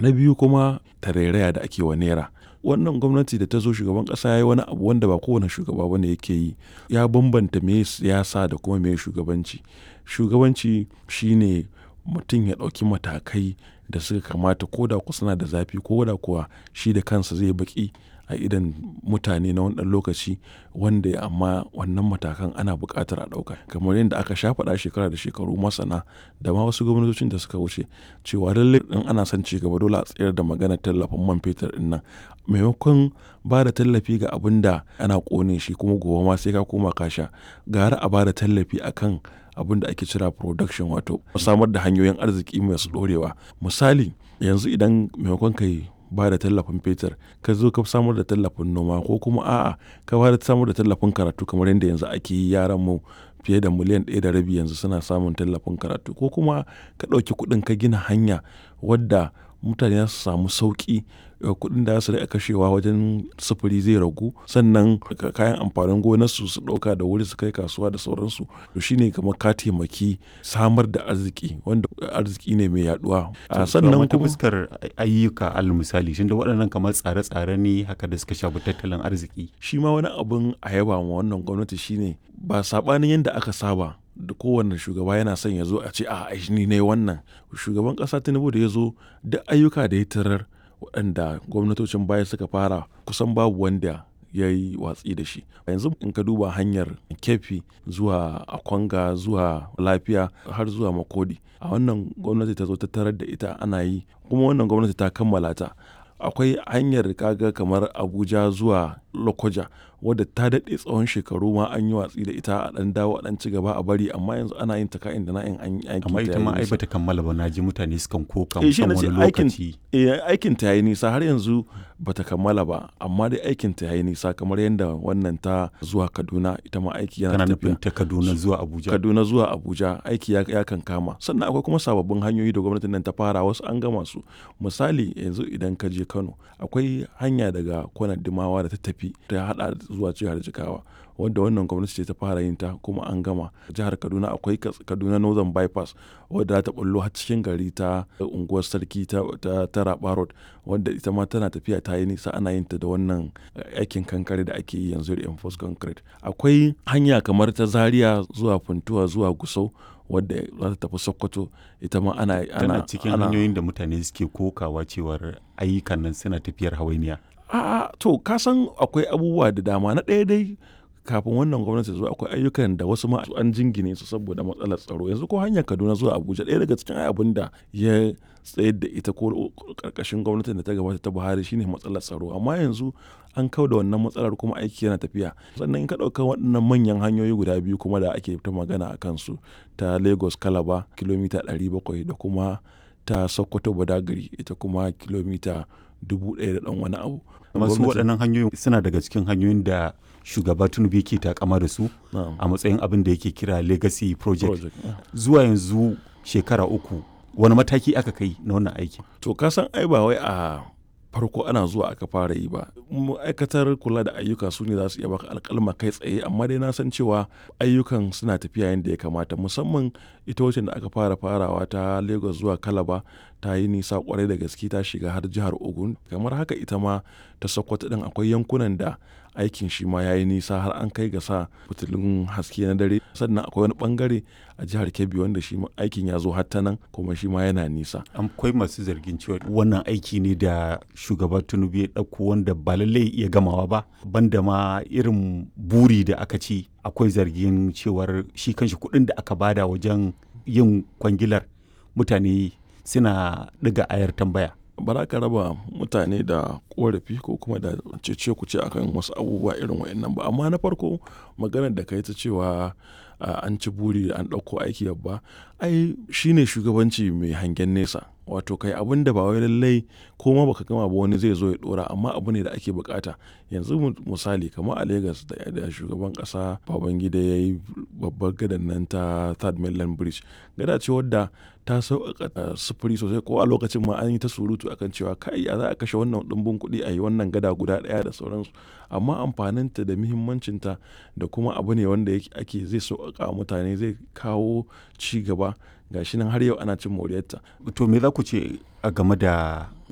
na biyu kuma tarairaya da ake wa naira wannan gwamnati da ta zo shugaban kasa ya yi wani abu wanda ba kowane shugaba bane yake yi ya bambanta me siyasa da kuma me shugabanci shugabanci shine mutum ya ɗauki matakai da suka kamata ko da suna da zafi ko da kuwa shi da kansa zai baki a idan mutane na wani lokaci wanda amma wannan matakan ana buƙatar a ɗauka kamar yadda aka sha faɗa shekara da shekaru masana da ma wasu gwamnatocin da suka wuce cewa lallai in ana son ci gaba dole a tsayar da maganar tallafin man fetur din nan maimakon ba da tallafi ga abin da ana ƙone shi kuma gobe ma sai ka koma ka sha gara a ba da tallafi akan abin da ake cira production wato samar da hanyoyin arziki masu ɗorewa misali yanzu idan maimakon kai ba da tallafin fetur ka zo ka samar da tallafin noma ko kuma a'a ka ba da samar da tallafin karatu kamar yadda yanzu ake yi yaran mu fiye da miliyan ɗaya da rabi yanzu suna samun tallafin karatu ko kuma ka ɗauki kuɗin ka gina hanya wadda mutane za su samu sauƙi kuɗin da su rika kashewa wajen sufuri zai ragu sannan kayan amfanin gonarsu su ɗauka da wuri su kai kasuwa da sauransu to shine kamar ka taimaki samar da arziki wanda arziki ne mai yaduwa a sannan kuma fuskar ayyuka al misali shin da waɗannan kamar tsare-tsare ne haka da suka shafi tattalin arziki shi ma wani abun a yaba ma wannan gwamnati shine ba sabanin yadda aka saba da kowane shugaba yana son ya zo a ce a ni ne wannan shugaban ƙasa tinubu da ya zo duk ayyuka da ya tarar waɗanda gwamnatocin baya suka fara kusan babu wanda ya yi watsi da shi yanzu in ka duba hanyar kefi zuwa akwanga zuwa lafiya har zuwa makodi a wannan gwamnati ta zo ta tarar da ita ana yi kuma wannan gwamnati ta kammala ta akwai hanyar kaga kamar abuja zuwa lokoja wadda ta daɗe tsawon shekaru ma an yi watsi da ita a ɗan dawo a ɗan ci gaba a bari amma yanzu ana yin ta ka'in da na'in an yi amma ita ma ai bata kammala ba na ji mutane sukan koka musamman wani lokaci aikin ta yayi nisa har yanzu bata kammala ba amma dai aikin ta yayi nisa kamar yadda wannan ta zuwa kaduna ita ma aiki yana tafiya nufin ta kaduna zuwa abuja kaduna zuwa abuja aiki ya, ya kan kama sannan akwai kuma sababbin hanyoyi da gwamnatin nan ta fara wasu an gama su misali yanzu idan ka je kano akwai hanya daga kwanar dimawa da ta tafi ta hada zuwa jihar jigawa wadda wannan gwamnati ce ta fara yin ta kuma an gama jihar kaduna akwai kaduna northern bypass wadda ta bullo har cikin gari ta unguwar sarki ta, ta, ta raba road wadda ita ma tana tafiya ta yi nisa ana yin ta da wannan aikin kankare da ake yi yanzu reinforced concrete akwai hanya kamar ta zaria zuwa funtuwa zuwa gusau wadda za ta tafi sokoto ita ma ana ana cikin hanyoyin da mutane suke kokawa cewar ayyukan nan suna tafiyar hawainiya a'a to ka san akwai abubuwa da dama na ɗaya dai kafin wannan gwamnati zuwa akwai ayyukan da wasu ma an jingine su saboda matsalar tsaro yanzu ko hanyar kaduna zuwa abuja ɗaya daga cikin abin da ya tsayar da ita ko karkashin gwamnatin da ta gabata ta buhari shine matsalar tsaro amma yanzu an kau da wannan matsalar kuma aiki yana tafiya sannan in ka ɗauka waɗannan manyan hanyoyi guda biyu kuma da ake ta magana a kansu ta lagos kalaba kilomita 700 da kuma ta sokoto badagari ita kuma kilomita dubu ɗaya da ɗan wani abu. masu waɗannan hanyoyin suna daga cikin hanyoyin da shugaba tinubu yake takama da su a matsayin abin da yake kira legacy project zuwa yanzu shekara uku wani mataki aka kai na wannan aiki to ka san ai ba wai a farko ana zuwa aka fara yi ba ma'aikatar kula da ayyuka su ne za su iya baka alkalma kai tsaye amma dai na san cewa ayyukan suna tafiya yadda ya kamata musamman ita wacce da aka fara farawa ta lagos zuwa kalaba ta yi nisa kwarai da gaske ta shiga har jihar ogun kamar haka ita ma ta sokoto din akwai yankunan da aikin shi ma ya yi nisa har an kai ga sa fitilun haske na dare sannan akwai wani bangare a jihar kebbi wanda shi aikin ya zo har ta nan kuma shi ma yana nisa akwai masu zargin cewa wannan aiki ne da shugaba tinubu ya ɗauko wanda ba lallai iya gamawa ba banda ma irin buri da aka ci akwai zargin cewar shi kanshi kuɗin da aka bada wajen yin kwangilar mutane suna ɗiga ayar tambaya ba za ka raba mutane da korafi ko kuma da cece ku ce akan wasu abubuwa irin wa'annan ba amma na farko maganar da ka yi ta cewa an ci buri an ɗauko aiki babba ai shine shugabanci mai hangen nesa wato kai abin da ba wai lallai ko ma baka gama ba wani zai zo ya dora amma abu ne da ake bukata yanzu misali kamar a Legas da shugaban kasa Babangida ya yi babbar gadan nan ta Third Mainland Bridge gada ce wadda ta sauƙaƙa sufuri sosai ko a lokacin ma an yi ta surutu akan cewa kai ya za a kashe wannan ɗumbin kuɗi a yi wannan gada guda ɗaya da sauransu amma amfaninta da muhimmancinta da kuma abu ne wanda ake zai sauƙaƙa mutane zai kawo ci gaba gashi nan har yau ana cin moriyarta. To me za ku ce a game da